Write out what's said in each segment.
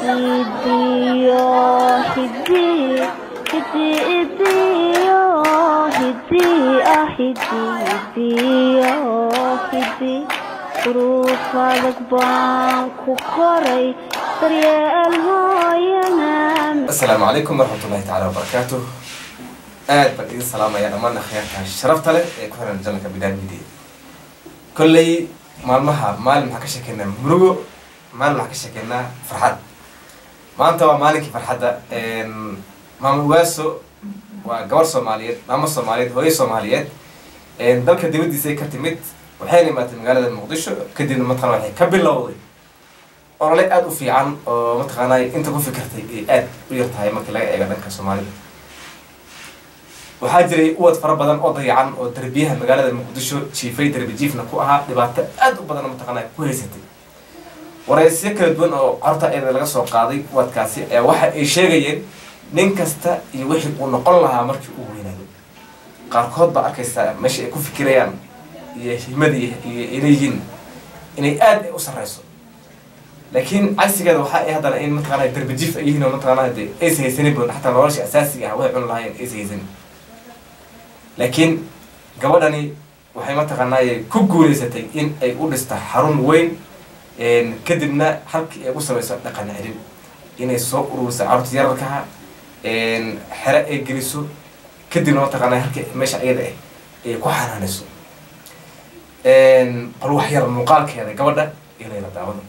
hidiyo hidi hidi hidiyo hidi ah hidi hidiyo hidi duruuf adag baan ku koray daryeel hooyana asalaamu calaykum waraxmatullahi tacaala wabarakaatuh aad baan idin salaamaya dhammaan akhyaarta sharafta leh ee ku xiran janalka bidaan media kolley maalmaha maalin waxaan ka sheekeynaa murugo maalin waxaan ka sheekeynaa farxad maanta waa maalinkii farxadda maama ugaaso waa gabar soomaaliyeed maamo soomaaliyeed hooyo soomaaliyeed dalka dibaddiisa ay ka timid waxayna imaatay magaalada muqdisho kadibna mataqana waxay ka bilowday olole aada u fiican oo mataqaanay inta ku fikirtay ay aada u yar tahay markii laga eego dhanka soomaalida waxaa jiray uwad fara badan oo dayacan oo darbiyaha magaalada muqdisho jiifay darbi jiifna ku ahaa dhibaato aada u badan mataqaana ku haysatay wareysyo kala duwan oo horta eeda laga soo qaaday uwadkaasi ee waxa ay sheegayeen nin kasta iyo wixii uu noqon lahaa markii uu weynaado qaarkood baa arkaysaa meesha ay ku fikirayaan iyo himada iyo inayyihiin inay aada u sareyso laakiin cagsigeeda waxa ay haddana in mataqaana darbi jiif ay yihiin oo mataqaana de aysa haysanin bon xataa nolosha asaasiga ah waxay cuni lahaayeen aysa haysanin laakiin gabadhani waxay mataqaanaaye ku guuleysatay in ay u dhista xarun weyn kadibna halkii ay u samayso dhaqan celin inay soo ururiso carruurta yararkaha xere ay geliso kadibna mataqaanaa halkii meesha iyada ah ay ku xanaanayso bal wax yar muuqaalkeeda gabadha iyo layla daawada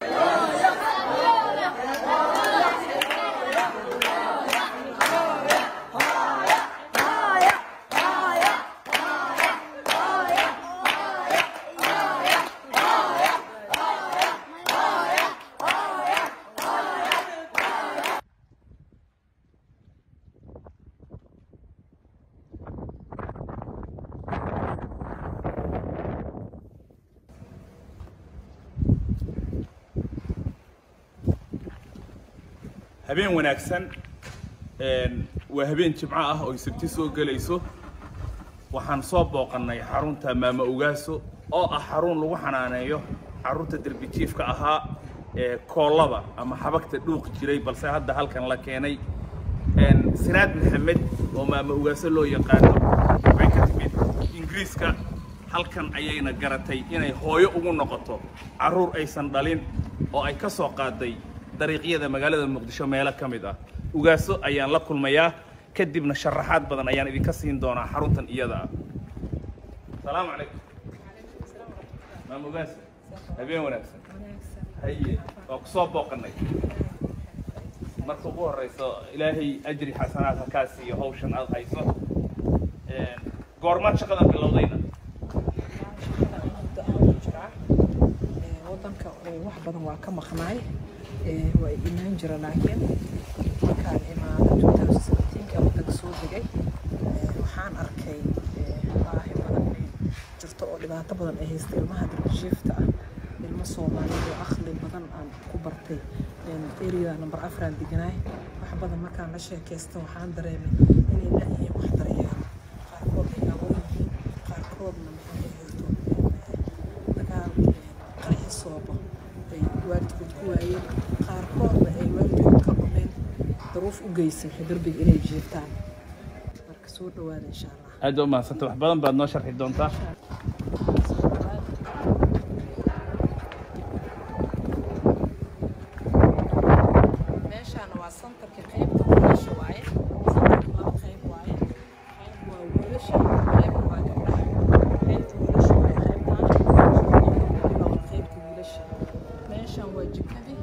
habeen wanaagsan waa habeen jimco ah oo sabti soo gelayso waxaan soo booqannay xarunta maama ugaaso oo ah xarun lagu xanaaneeyo xarunta derbijiifka ahaa ee koollada ama xabagta dhuuq jiray balse hadda halkan la keenay siraad maxamed oo maama ugaaso loo yaqaano waxay ka timid ingiriiska halkan ayayna garatay inay hooyo ugu noqoto carruur aysan dhalin oo ay ka soo qaaday dariiqyada magaalada muqdisho meelo ka mid ah ugaaso ayaan la kulmayaa kadibna sharaxaad badan ayaan idinka siin doonaa xaruntan iyada ah salaamu calaykum maam ugaaso habeen wanaagsan haye waa ku soo booqanay marka ugu horeyso ilaahay ajri xasanaad halkaa siiyo hawshan aad hayso goormaad shaqadan bilowdayna wadanka wax badan waa ka maqnaay waa imaan jira laakiin markaan imaado wadanka soo degay waxaan arkay baahi badan ay jirto oo dhibaato badan ay haysta ilmaha darbishiifta ah ilmo soomaaliyeed oo aqli badan aan ku bartay area number afraan deganaay wax badan markaan la sheekaysta waxaan dareemay inay laayihiin wax daryeelo qaarkood ay awoon yihiin qaarkoodna maxay haysto dagaal qaraxi soobo ay waalidkood ku waayeen qaarkoodna ay waalidkood ka dhumeen daruuf u geysay darbiga inay jiiftaan marka soo dhawaada insha allah aad baa umahadsanta wax badan baad noo sharxi doontaa meeshaana waa santarka qaybta wiilasha waaye santarka laba qayb waaye qayb waa wiilasha qaybna waa gabdhaha qaybta wiilasha waaye qaybtaan waa qaybta wiilasha meeshaan waa jikadii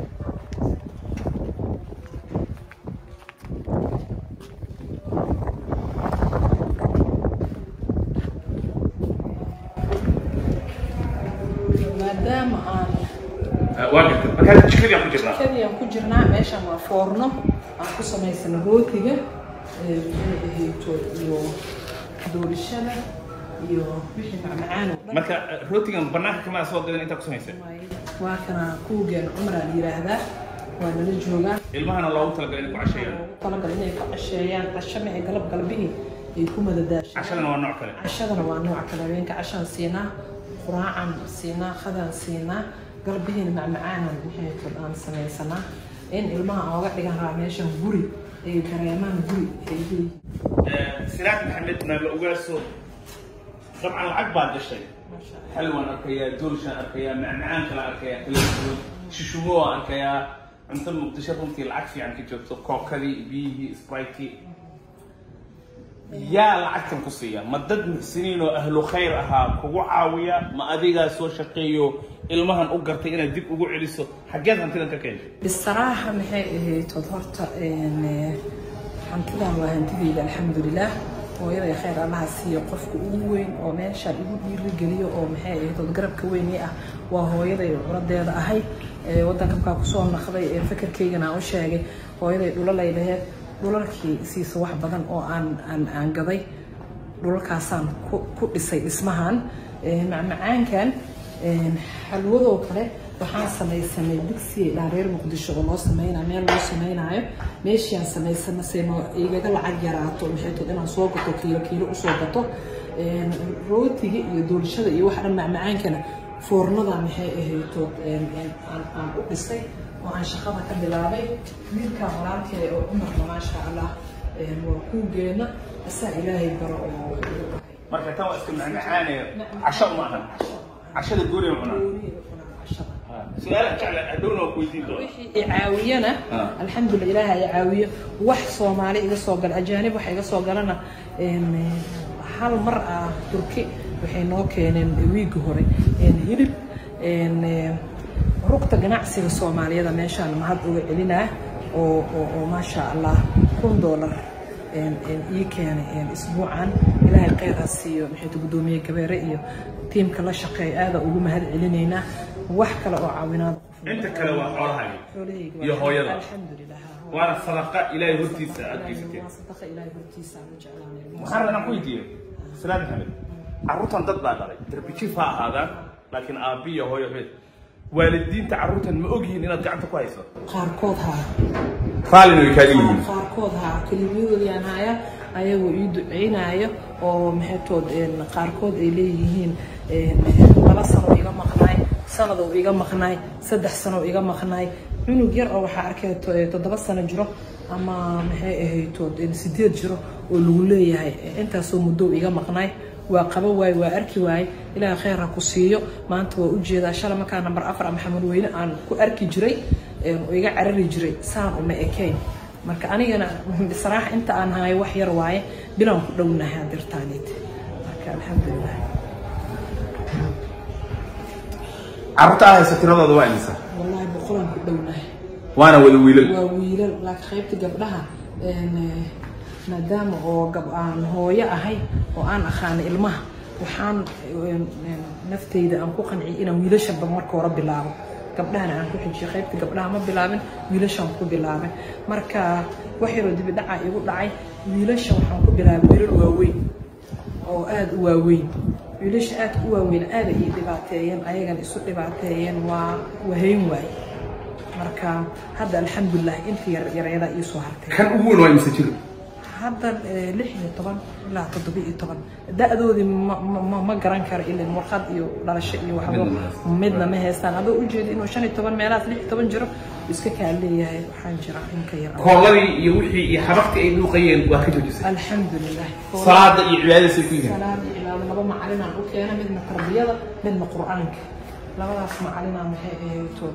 maadaama aan waa garta markaa jikadii aan ku jirnaa jikadii aan ku jirnaa meeshaan waa foorno aan ku samaysana rootiga ee maxay ahayto iyo doorishada iyo wixii macmacaan oo dhan marka rootigan banaanka kamaa soo gadan intaa ku samaysay waaye. waa kana kuwgeena cumraa la yidhaahdaa waa nala joogaa ilmahana loogu talagalay inay ku casheeyaan ugu talagal inay ku casheeyaan casho maxay galab galbihii ay ku madadaashaan cashadana waa nooc kale cashadana waa nooc kale habeenka cashaan siinaa quraacan siinaa khadaan siinaa galbihiina macmacaanan maxay aan samaysanaa in ilmaha aan uga dhigan rabaa meeshan guri ay dareemaan guri ay leeyihiin siraad maxamed maama ogaaso dabcan lacag baad gashay maasha allah xalwaan arkayaa doorshaan arkayaa macmacaan kala arkayaa kala duwan shishumo waan arkayaa cunto muqdisho runtii lacag fiican ka joogto kookadii biyihii spraytkii yaa lacagtan ku siiya ma dad muxsiniin oo ahlu khayr ahaa kugu caawiya ma adigaa soo shaqeeyo ilmahan u gartay inaad dib ugu celiso xaggeed hantidan ka keentay bisaraaxa maxay ahayd od horta een, eh, hantidan waa hantideyda alxamdulilah hooyaday khayr allaha siiyo qofka ugu weyn oo meeshaan igu dhiirigeliyo oo maxay ahayd od garabka weynii ah waa hooyaday curadeeda ahay ee wadanka markaa kusoo naqday ee fakarkaygana aan u sheegay hooyaday dhulalay laheyd dhulalkii siisa wax badan oo aan aan aan gaday dhulalkaasaan ku ku dhisay dhismahan Ee, macmacaankan een, xalwadoo kale waxaan samaysanay digsi dhaareer muqdisho oo loo sameynaa meel loo sameynaayo meeshiaan samaysana seno igaga lacag yaraato maxay tood inaan soo gato kiilo kiilo usoo gato Een, rootiga iyo doolshada iyo waxa dhan macmacaankana foornada maxay ahaytood een, een, aan aan u dhisay oo aan shaqada ka bilaabay wiilkaa walaalkee oo cumarna maasha allah een, waa kuugeena asaa ilaahay baro oo marka tan waa iska macmacaane casho uma ahan cashada gooniya cunaa su-aalaha jecla hadhowna waa ku weydiin doona wixii i caawiyana Ah. alxamdulilah ilaaha i caawiyo wax soomaali iga soo gala ajaanib waxa iga soo galana een, hal mar ah turki waxay noo keeneen wiigi hore een, hilib een, eh, rugta ganacsiga soomaaliyada meeshaan mahad uga celinaa oo oo oo maasha allah kun doolar een, een, ii keenay een, isbuucan ilaahay kheyr ha siiyo maxayta guddoomiye gabeere iyo tiimka la shaqeeya aada ugu mahad celinaynaa wax kale oo caawinaad inta kale waa xoolahaaga xoolahayga iyo waa- hooyada. alxamdulilah waana sadaqa ilaahay hortiisa aad geysateen waa sadaqa ilaahay hortiisa aan u jeclaanay waxaan rabaa inaan ku weydiiyo salaad maxamed carruurtan dad baa dhalay darbijif ha ahaadaan laakiin aabbi iyo hooyo hooyad waalidiinta carruurtan ma ogyihiin inaad gacanta ku hayso qaarkood haa raallina way kaaga yihiin qaarkood haa kelimadoodiyaan haya ayagoo ii duceynaayo oo maxaytood een, qaarkood ay leeyihiin een, laba sano iga maqnaay sanadoo iga maqnaay saddex sano iga maqnaay cunug yar oo waxaa arkay to- ee, toddoba sano jiro ama maxay ahaytood een, sideed jiro oo lagu leeyahay intaasoo muddo iga maqnaay waa qaba waaye waa arki waaye ilaahay khayr ha ku siiyo maanta waa ujeedaa shala markaa nambar afar ama maxamed weyne aan ku arki jiray een, oo iga carari jiray saan uma ekayn marka anigana bisraax inta aan hayo wax yar waaye bilaan ku dhownahay hadirtaanid marka alxamdulilah carruurta aad haysa tiradooda waa imisa wallahi boqolaan ku dhownahay waana wada wiilal waa wiilal laakiin qaybta gabdhaha een, eh, maadaama oo gab aan hooyo ahay oo aan aqaana ilmaha waxaan een, een, nafteyda aan ku qanciyay inaan wiilashanba marka hore bilaabo gabdhahana aan ku xijiyo qaybta gabdhaha ma bilaabin wiilashaan ku bilaabay marka wax yaroo dibi dhaca igu dhacay wiilasha waxaan ku bilaabay wiilal waaweyn oo aada u waaweyn wiilasha aada u waaweyn aada ii dhibaateeyeen ayagana isu dhibaateeyeen waa wahayn waay marka hadda alxamdulilah inta yar yaryada ii soo hartay kan ugu weyn waa imisa jir hadda eh, lix iyo toban ilaa toddoba iyo toban da-doodii ma ma- ma ma garan karo ilin warqad iyo dhalasho iyo waxba Midna ma haystaan. midna ma haystaan adoo ujeeda inuu shan iyo toban meelahaas lix iyo toban jiro iska kaa leeyahay waxaan jira inka yar koolladii iyo wixii iyo xabagtii ay dhuuqayeen waa ka joojisay alxamdulilah salaada iyo cibaadadaasay ku yihiin salaada ilaalo laba macalinaan u keena midna tarbiyada midna qur-aanka labadaas macalinaan maxay ahaytood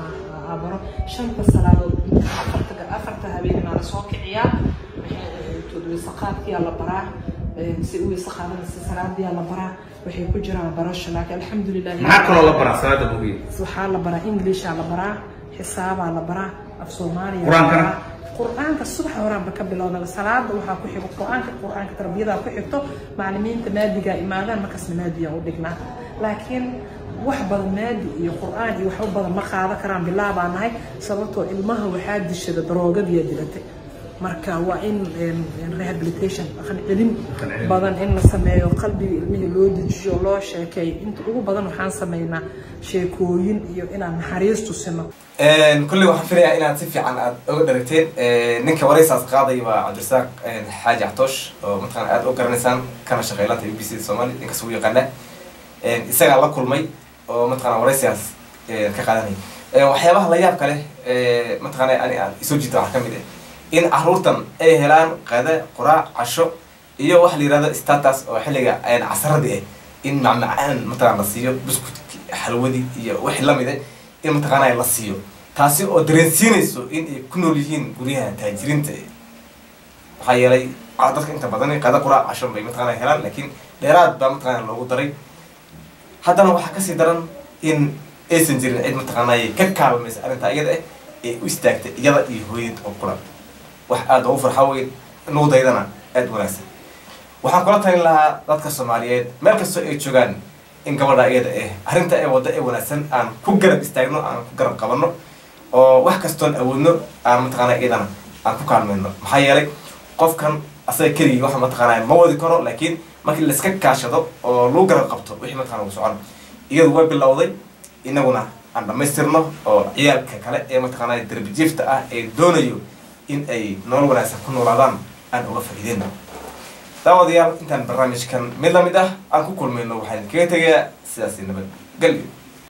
abaro shanta salaadood afarta afarta habeeninaa lasoo kiciyaa maxay ahaytood weysaqaadkiyaa la baraa een, si u weysaqaadana si salaadiyaa la baraa waxay ku jiraan barasho laakiin alxamdulilah maxaa kaloo la baraa salaada bugiya waxaa la baraa inglishaa la baraa xisaabaa la baraa af soomaaliya la Qur-aankana? baraa. qur-aanka subax horaanba ka bilowna salaada waxaa ku xigo qur-aanka qur-aanka tarbiyadaa ku xigto macalimiinta maadigaa imaadaan markaasna maadiyaa u dhignaa laakiin wax badan maadi iyo qur-aan iyo waxba badan ma qaadan karaan bilaabaa nahay sababtoo ilmaha waxaa dishada daroogadiyaa dilatay marka waa in een, een rehabilitation dhaqan celin Dhaqan celin. badan in la sameeyo qalbiga ilmihii loo dejiyo loo sheekeeyo inta ugu badan waxaan sameynaa sheekooyin iyo inaan naxariis tusino kulley waxaan filayaa inaad si fiican aad oga dharagteen ninka waraysaas qaaday waa cabdirasaaq xaaji catoosh oo mataqana aad u garanaysaan kana shaqeylanta u b c soomaali ninkas ugu yaqaana isagaa la kulmay oo mataqana waraysigaas ka qaadanaya waxyaabaha la yaab kale mataqaana ani aan isoo jiita waxaa kamid ah in caruurtan ay helaan qade quraac casho iyo waxa la yihahdo status oo xilliga casaradii ah in macmacaan mataqana la siiyo buskudki xalwadii iyo wixii lamid ah in mataqaana la siiyo taasi oo dareensiinayso in ay ku nool yihiin guryaha taajiriinta maxaa yeelay dadka inta badan qada quraac casho bay mataqana helaan laakiin dheeraad baa mataqana loogu daray haddana waxaa kasii daran in aysan jirin cid mataqaanay ka kaalmaysa arrintaa iyada ah ee u istaagtay iyada iyo hooyad oo quran wax aada ugu farxa weyn nuudaydana aada wanaagsan waxaan kula talin lahaa dadka soomaaliyeed meel kastoo ay joogaan in gabadha iyada ah arrinta ee wadda ee wanaagsan aan ku garab istaagno aan ku garab qabanno oo wax kastoon awoodno aan mataqaana iyadana aan ku kaalmayno maxaa yeelay qofkan asaga keligii waxa mataqaanaa ma wadi karo laakiin markii laiska kaashado oo lagu garab qabto wixii mataqana uu socon iyadu way bilowday inaguna aan dhamaystirno oo ciyaalka kale ee mataqaanaa darbijiifta ah ee doonayo in ay nolol wanaagsan ku noolaadaan aan uga faa'iideyno daawadayaal intaan barnaamijkan mid lamid ah aan ku kulmayno waxaan kaga tegayaa sidaasi nabad gelyo